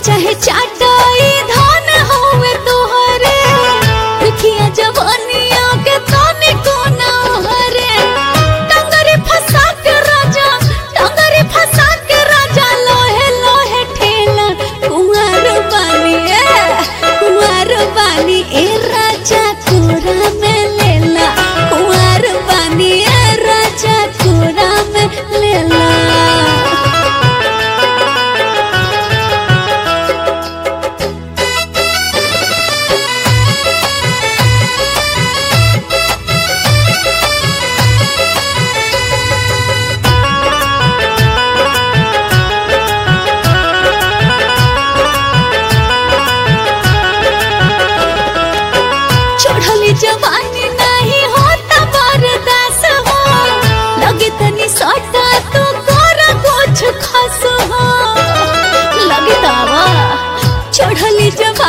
चाहे चाटाई धान होवे तोहरे देखिया जवानिया के ताने कोना हरे टंगरे फंसा के राजा टंगरे फंसा के राजा लोहे लोहे ठेला कुंवर बानी ए कुंवर बानी ए राजा कोरा में लेला कुंवर बानी ए राजा कोरा में लेला चढ़ली जवानी नहीं होता बर्दास हो लगे तनी सटा तो कर कुछ खास हो लगे दावा चढ़ली जवानी